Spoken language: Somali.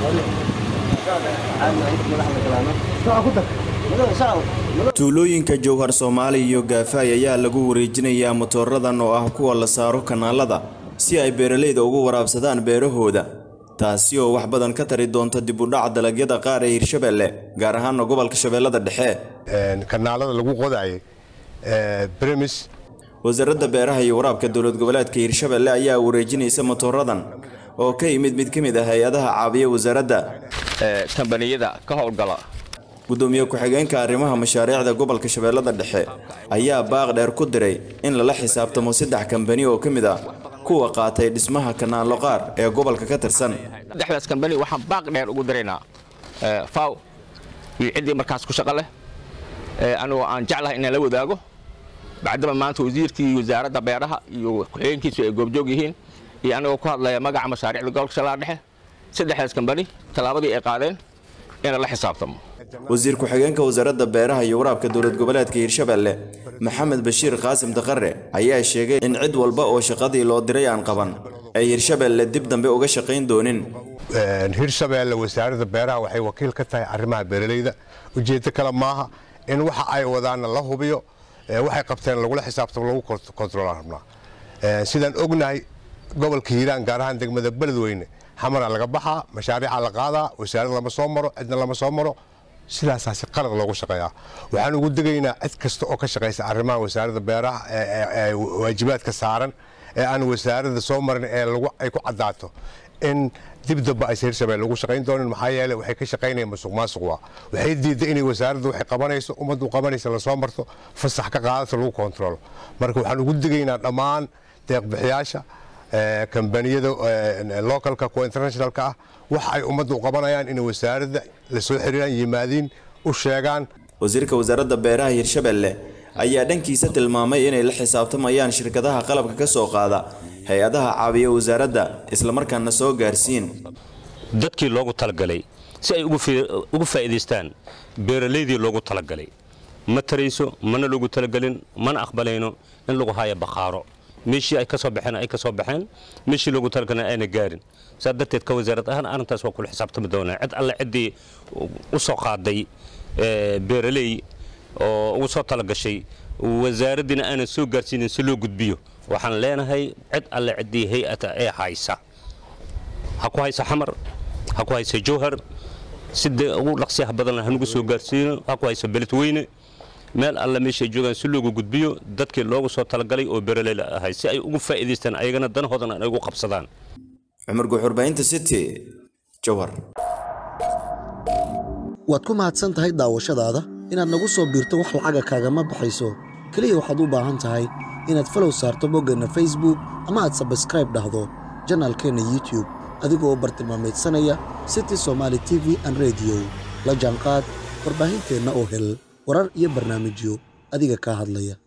tuulooyinka jowhar soomaali iyo gaafaay ayaa lagu wareejinayaa matoораdan oo ah kuwa la saaro kanaalada si ay beeralayda ugu waraabsadaan beerahooda taasi oo wax badan ka tari doonta dib u dhac dalagyada qaar ee hirshabelle gaar ahaana gobolka shabeellada dhexe kanaalada lagu qodaayay bremis wasaaradda beeraha iyo waraabka dowlad goboleedka hirshabelle ayaa wareejinaysa matooradan oo ka yimid mid ka mid ah hay-adaha caabiya wasaaradda kambaniyada ka howlgala gudoomiye ku-xigeenka arrimaha mashaariicda gobolka shabeellada dhexe ayaa baaq dheer ku diray in lala xisaabtamo saddex kambani oo ka mid ah kuwa qaatay dhismaha kanaalo qaar ee gobolka ka tirsan saddexdaas kambani waxaan baaq dheer ugu diraynaa faw iyo ciddii markaas ku shaqo leh anigoo aan jeclahay inaan la wadaago bacdama maanta wasiirkii wasaaradda beeraha iyo ku-xigeenkiisu ay goobjoog yihiin iyo anigoo ku hadlaya magaca mashaariicda gobolka shabeellada dhexe saddexdaas kambani tallaabadii ay qaadeen inaan la xisaabtamo wasiir ku-xigeenka wasaaradda beeraha iyo waraabka dowlad goboleedka hirshabelle maxamed bashiir qaasim daqare ayaa sheegay in cid walba oo shaqadii loo diray aan qaban ay hirshabelle dib dambe uga shaqayn doonin hirshabelle wasaaradda beeraha waxay wakiil ka tahay arrimaha beeralayda ujeeddo kale maaha in waxa ay wadaanna la hubiyo waxay qabteen lagula xisaabtamo lagu kontrolaan rabnaa sidaan ognahay gobolka hiiraan gaar ahaan degmada beledweyne xamara laga baxaa mashaariica la qaadaa wasaarad lama soo maro cidna lama soo maro sidaasaasi qalad loogu shaqeeyaa waxaan ugu degaynaa cid kasta oo ka shaqaysa arrimaha wasaaradda beeraha ee waajibaadka saaran ee aan wasaaradda soo marin ee ay ku caddaato in dib damba aysa hirshabelle lagu shaqayn doonin maxaa yeele waxay ka shaqaynayaan masuq maasuqwa waxay diidday inay wasaaradda waxay qabanayso ummaddu qabanaysa lasoo marto fasax ka qaadato lagu kontrolo marka waxaan ugu degaynaa dhammaan deeqbixiyaasha kambaniyada localka kuwa internationalka ah waxa ay ummadda u qabanayaan inay wasaaradda la soo xiriiraan yimaadiin u sheegaan wasiirka wasaaradda beeraha hirshabelle ayaa dhankiisa tilmaamay inay la xisaabtamayaan shirkadaha qalabka ka soo qaada hay-adaha caabiya wasaaradda islamarkaana soo gaarsiin dadkii loogu talagalay si ay ugu faa'iidaystaan beeralaydii loogu talagalay ma tarayso mana loogu talagelin mana aqbalayno in lagu haayo bakhaaro meeshii ay ka soo baxeen ay ka soo baxeen meeshii loogu talagalay ayna gaarin saa darteed ka wasaarad ahaan arrintaas waa kula xisaabtami doonaa cid alle ciddii u soo qaaday beeraley oo ugu soo talagashay wasaaraddiina aanan soo gaarsiinin si loo gudbiyo waxaan leenahay cid alle ciddii hay-ata ee haysa ha ku haysa xamar ha ku haysa jowhar sidee ugu dhaqsiyaha badan hanugu soo gaarsiino ha ku haysa beledweyne meel alle meeshay joogaan si loogu gudbiyo dadkii loogu soo talagalay oo beeraleyla ahay si ay ugu faa'iidaystaan ayagana danahoodan ay ugu qabsadaan cumar guuxurbahinta city jowhar waad ku mahadsan tahay daawashadaada inaad nagu soo biirto wax lacaga kaagama baxayso keliya waxaad u baahan tahay inaad falow saarto boggeenna facebook ama aad sabskraib dhahdo janaalkeenna youtube adigoo bartilmaamaydsanaya city somaali t v an rediyo la jaanqaad warbaahinteenna oo hel warar iyo barnaamijyo adiga kaa hadlaya